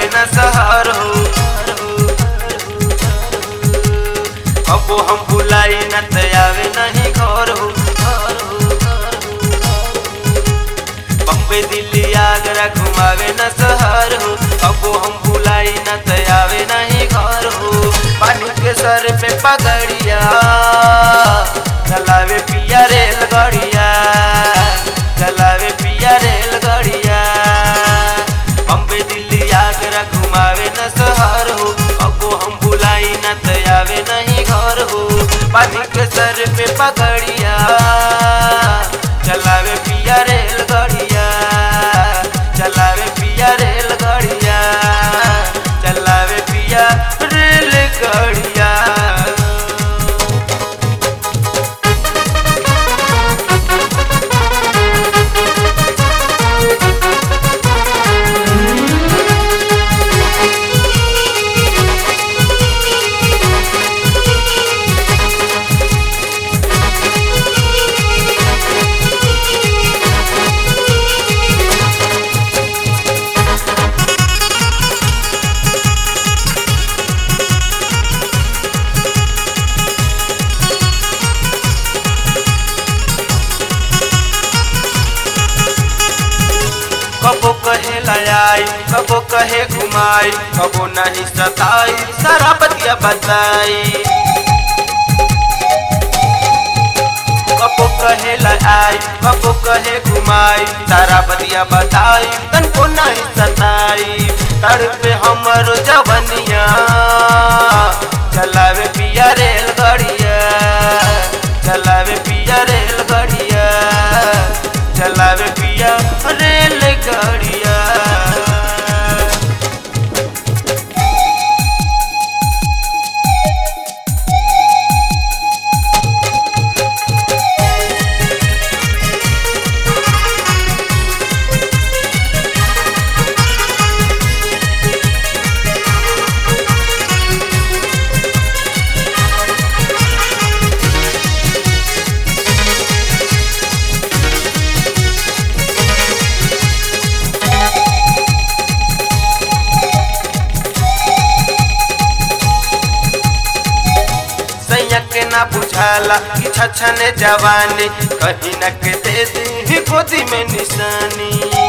आवे न सहर हो कबो हम बुलाई न त आवे नहीं घर हो बम्बे दिल्ली आगरा घुमावे न सहर हो कबो हम बुलाई न त आवे नहीं घर हो पानी के सर पे पगड़िया चलावे पिया रेलगाड़िया चलावे पिया रेलगाड़िया बम्बे दिल्ली आगरा घुमावे न सहर हो अबो हम बुलाई न त आवे नहीं घर हो पानी के सर पे पगड़िया चलावे पिया रेलगाड़िया चलावे पिया रेलगाड़िया चलावे पिया रेलगाड़िया कबो कहे लयाई कबो कहे घुमाई कबो नहीं सताई सारा बतिया बताई कबो कहे लयाई कबो कहे घुमाई सारा बतिया बताई तनको नहीं सताई तड़पे हमर जवनिया चलावे पिया रेलगाड़िया चलावे पिया रेलगाड़िया चलावे पिया रेलगाड़िया सैया के ना बुझाला कि छछने जवानी कहीं न के दे दी गोदी में निशानी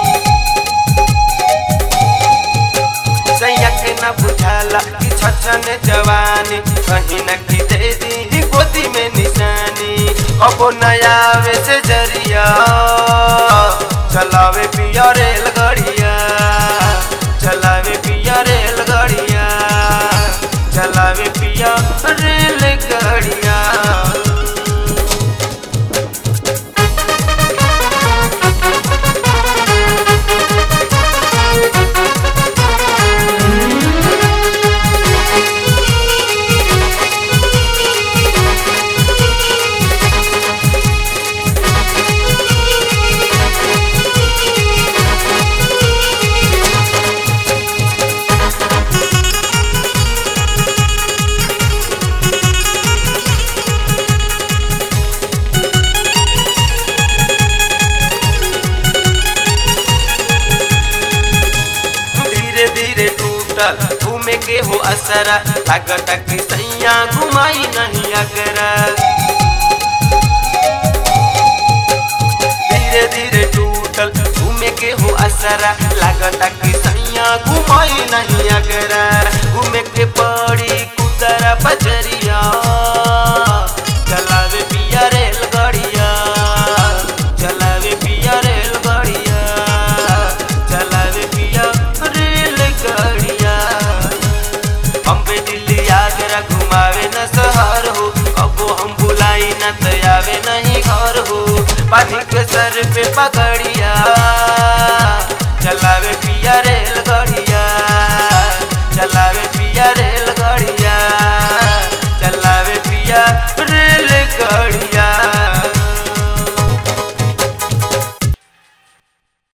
सैया के ना बुझाला कि छछने जवानी कहीं न के दे दी गोदी में निशानी अब नया वे से जरिया चलावे पिया रेलगाड़िया चलावे पिया रेलगाड़िया चलावे पिया रेलगाड़िया धीरे धीरे टूटल घूमे के हो असरा लागत कि सैया घुमाई नहीं अगरा धीरे धीरे टूटल घूमे के हो असरा लागत कि सैया घुमाई नहीं अगरा घूमे के पड़ी कुतरा बजरिया चलावे पिया रेलगाड़िया चलावे पिया रेलगाड़िया चलावे पिया रेलगाड़िया बम्बे दिल्ली आगरा घुमावे न सहर हो अबो हम बुलाई न तयावे नहीं घर हो पानी के सर पे पकड़िया चलावे